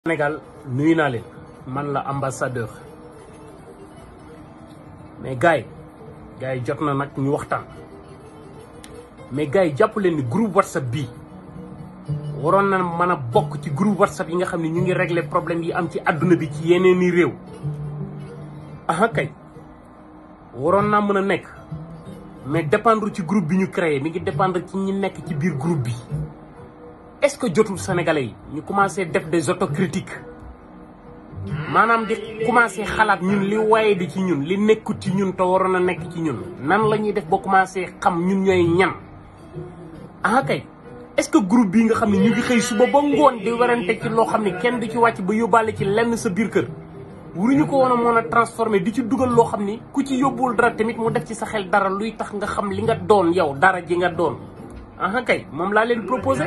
Sénégal nuyu naa leen man la ambassadeur mais gars yi gars yi jot na nag ñu waxtaan mais gars yi jàpp leen ni groupe whatsapp bii waroon na mën a bokk ci groupe whatsapp yi nga xam ne ñu ngi régler problème yi am ci àdduna bi ci yeneen i réew aha kay waroon naa mën a nekk mais dépendre ci groupe bi ñu créé mi ngi dépendre ci ñi nekk ci biir groupe bi est-ce que jotul sénégalais yi ñu commencé def des autocritiques maanaam di commencé xalaat ñun li waaye di ci ñun li nekkut ci ñun te waroon a nekk ci ñun nan la ñuy def ba commencé xam ñun ñooy ñan ah kay est-ce que groupe bii nga xam ne ñu ngi xëy suba ba ngoon di werante ci loo xam ne kenn du ci wàcc ba yóbbaale ci lenn sa biir kër waruñu ko woon a mën a transformé di ci dugal loo xam ni ku ci yóbbuwul dara tamit mu def ci sa xel dara luy tax nga xam li nga doon yow dara ji nga doon aha kay moom laa leen proposé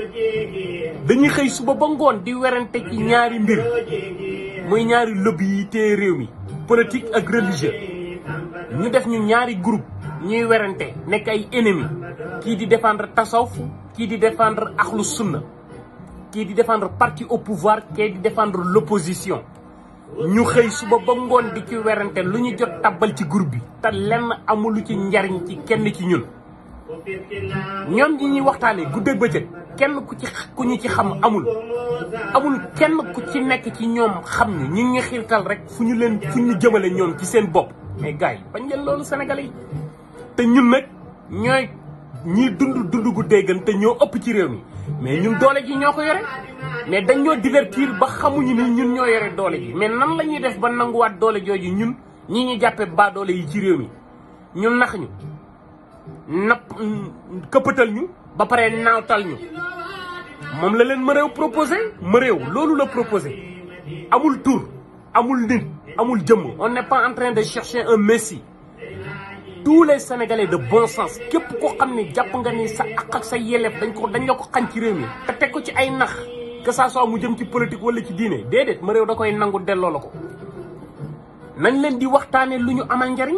dañuy xëy suba ba ngoon di werante ci ñaari mbir muy ñaari lobby yi téye réew mi politique ak religieux ñu def ñu ñaari groupe ñuy werante nekk ay ennemis kii di défendre tasawuf kii di défendre axlu sunna kii di défendre parti au pouvoir kii di défendre l'opposition ñu xëy suba ba ngoon di ci werante lu ñu jot tabbal ci groupe bi te lenn amul lu ci njariñ ci kenn ci ñun ñoom ñi ñuy waxtaanee guddeeg bëccëg kenn ku ci ku ñu ci xam amul amul kenn ku ci nekk ci ñoom xam ñu ñi ngi xiirtal rek fu ñu leen fu ñu jëmale ñoom ci seen bopp mais gars yi bañ leen loolu sénégalais yi te ñun nag ñooy ñiy dund dund gu déggan te ñoo ëpp ci réew mi mais ñun doole ji ñoo ko yore mais dañ ñoo divertir ba xamuñu ni ñun ñoo yore doole ji mais nan la ñuy def ba nanguwaat doole jooju ñun ñi ñu jàppe ba doole yi ci réew mi ñun nax ñu napp këppatal ñu ba pare naawtal ñu moom la leen ma réew proposé ma réew loolu la proposé amul tur amul nit amul jëmm on n'est pas en train de chercher un messie tous les sénégalais de bon sens képp ko xam ne jàpp nga ni sa ak ak sa yelleef dañ ko dañ la ko xañ ci réew mi te teg ko ci ay nax que ça soit mu jëm ci politique wala ci diine déedéet ma réew da koy nangu delloo la ko nañ leen di waxtaane lu ñu amal njariñ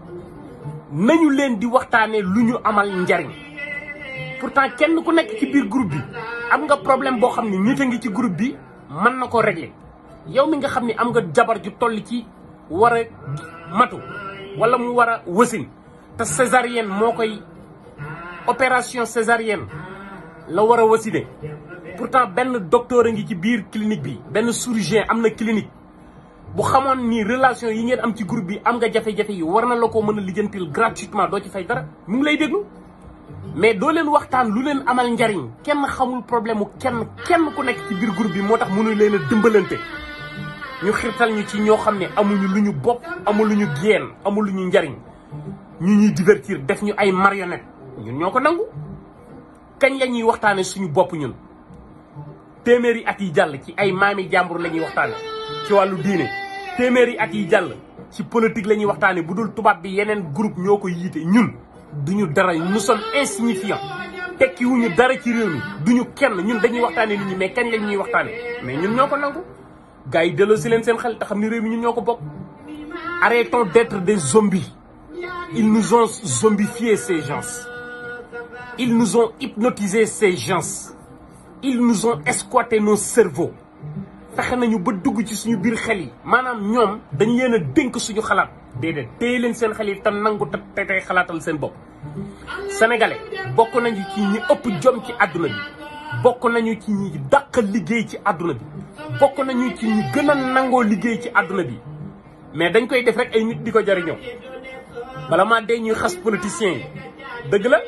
nañu leen di waxtaanee lu ñu amal njariñ pourtant kenn ku nekk ci biir groupe bi am nga problème boo xam ne nit a ngi ci groupe bi mën na ko régler yow mi nga xam ne am nga jabar ju toll ci war a matu wala mu war a wasin te césarienne moo koy opération césarienne la war a wasine pourtant benn docteur a ngi ci biir clinique bi benn chirurgien am na clinique bu xamoon ni relation yi ngeen am ci groupe bi am nga jafe-jafe yi war na la ko mën a lijjantil gratuitement doo ci fay dara mu ngi lay déglu mais doo leen waxtaan lu leen amal njariñ kenn xamul problème mu kenn kenn ku nekk ci biir groupe bi moo tax mënu leen a dimbalante ñu xirtal ñu ci ñoo xam ne amuñu lu ñu bopp amul lu ñu génn amul lu ñu njariñ ñu ñuy divertir def ñu ay marionnette ñun ñoo ko nangu kañ la ñuy waxtaane suñu bopp ñun téeméeri at yi jàll ci ay maami jàmbur la ñuy waxtaane ci wàllu diine téeméeri at yi jàll ci politique la ñuy waxtaane bu dul tubaab bi yeneen groupe ñoo ko yiite ñun duñu dara nous sommes insignifiants tekki wuñu dara ci réew mi duñu kenn ñun dañuy waxtaane nit ñi mais kañ lañ ñuy waxtaane mais ñun ñoo ko nangu gars yi delloo si leen seen xel te xam ni réew mi ñun ñoo ko bokk arrêtons d'être des zombies ils nous ont zombifié ces gens ils nous ont hypnotisé ces gens ils nous ont esquatté nos cerveaux fexe nañu ba dugg ci suñu biir xel yi maanaam ñoom dañ leen a dénk suñu xalaat déedéet téye leen seen xel yi te nangu te tey xalaatal seen bopp sénégalais bokk nañu ci ñi ëpp jom ci àdduna bi bokk nañu ci ñi dàq liggéey ci àdduna bi bokk nañu ci ñi gën a nangoo liggéey ci àdduna bi mais dañ koy def rek ay nit di ko jariñoo bala maa dee ñuy xas politiciens yi dëgg la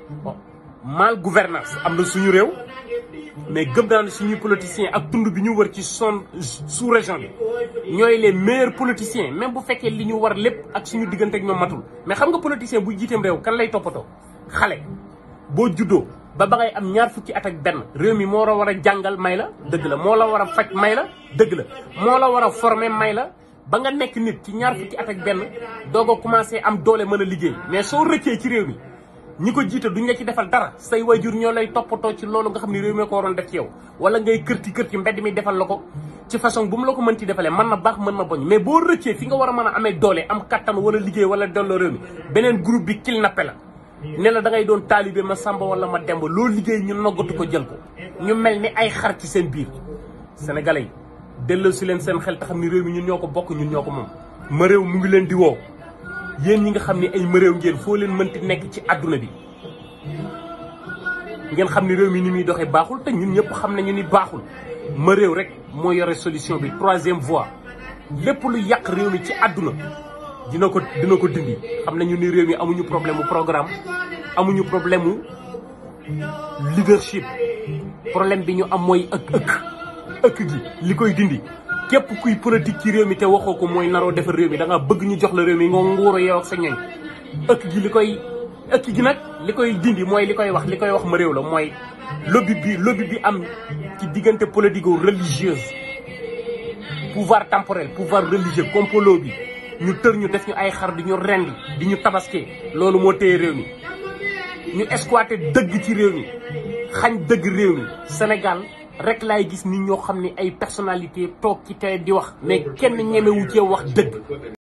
mal gouvernance am na suñu réew mais gëm naa ne suñuy politiciens ak tund bi ñu wër ci son sous région bi ñooy les meilleurs politiciens même bu fekkee li ñu war lépp ak suñu diggante ak ñoom matul mais xam nga politicien buy jiiteem réew kan lay toppatoo xale boo juddoo ba ba ngay am ñaar fukki at ak benn réew mi moo la war a jàngal may la dëgg la moo la war a faj may la dëgg la moo la war a former may la ba nga nekk nit ci ñaar fukki at ak benn doog a commencé am doole mën a liggéey mais soo rëccee ci réew mi ñi ko jiite duñ la ci defal dara say wayjur ñoo lay toppatoo ci loolu nga xam ne réew mi ko waroon def ci yow wala ngay kërti kërti mbedd mi defal la ko ci façon bu mu la ko mën ci defalee mën na baax mën na boñ mais boo rëccee fi nga war a mën a amee doole am kattan wala liggéey wala delloo réew mi beneen groupe bi kidnappé la ne la da ngay doon taalibe ma samba wala ma demba loo liggéey ñu noggatu ko jël ko ñu mel ni ay xar ci seen biir sénégalais yi delloo si leen seen xel te xam ni réew mi ñun ñoo ko bokk ñun ñoo ko moom ma réew mu ngi leen di woo yéen ñi nga xam ni ay ma réew ngeen foo leen mënti nekk ci àdduna bi ngeen xam ni réew mi ni muy doxee baaxul te ñun ñëpp xam nañu ni baaxul ma réew rek moo yore solution bi troisième voie lépp lu yàq réew mi ci àdduna dina ko dina ko dindi xam nañu ni réew mi amuñu problème mu programme amuñu problème mu leadership problème bi ñu am mooy ëkk ëkk ëkk gi li koy dindi képp kuy politique ci réew mi te waxoo ko mooy naroo defar réew mi da nga bëgg ñu jox la réew mi nga nguuru yow ak sa ñoñ ëkk gi li koy ëkk gi nag li koy dindi mooy li koy wax li koy wax ma réew la mooy lobby bi lobby bi am ci diggante politico religieuse pouvoir temporel pouvoir religieux complot bi ñu tër ñu def ñu ay xar di ñu rendi di ñu tabaske loolu moo téye réew mi ñu exploité dëgg ci réew mi xañ dëgg réew mi Sénégal rek laay gis nit ñoo xam ne ay personnalité toog ci télé di wax mais kenn ñemewu cee wax dëgg